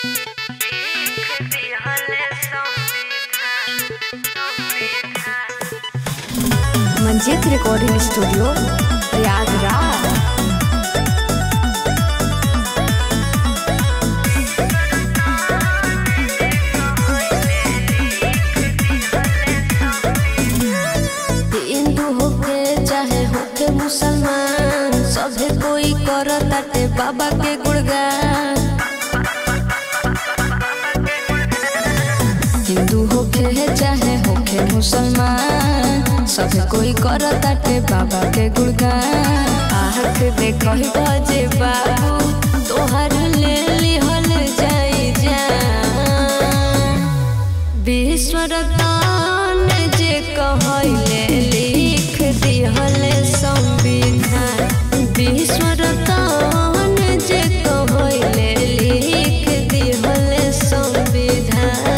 Manjeet recording studio Prayagraj Hindu होके चाहे होके मुसलमान सभे कोई करताटे बाबा के गुणगान हिंदू होके चाहे होके मुसलमान सभे कोई करताटे बाबा के गुणगान आँख देखही बजे बाबू तोहर ले लिहल जाई जान विश्वरतान जे कहले लिख दिहल संविधान विश्वरतान जे कहले लिख दिहल संविधान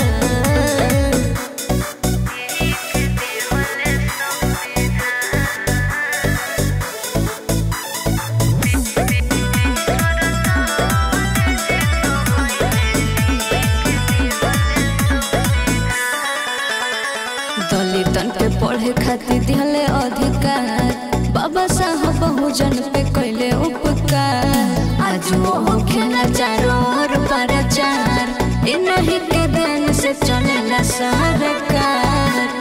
दलितन के पढ़े खातिर दिहले अधिकार बाबा साहब बहुजन पे कैले उपकार आज वो खेला चारों ओर प्रचार इन्हीं के देन से चलेला सरकार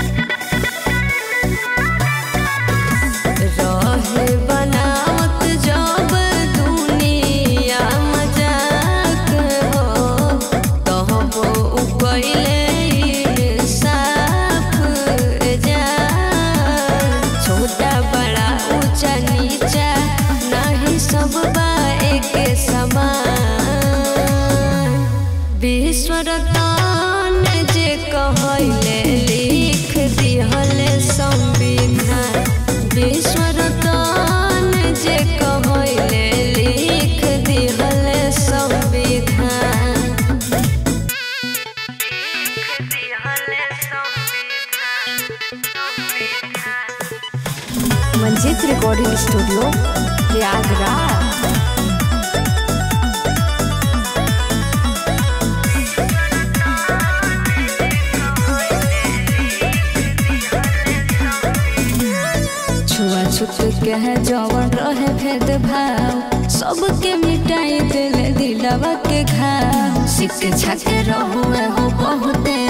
रहे बनावत जब दुनिया मजाक हो कहबो उ कइले इंसाफ जा छोटा बड़ा ऊंचा नीचा नहीं सब बा एक समान विश्वरतान जे कहले लिख दिहल संविधान विश्वरतान जे कहले लिख दिहल संविधान मंजीत रिकॉर्डिंग स्टूडियो प्रयागराज छुआछूत के है जवन रहे भेदभाव सबके मिटाई दिले दिलवा के घाव शिक्षा के रहुए हो बहुते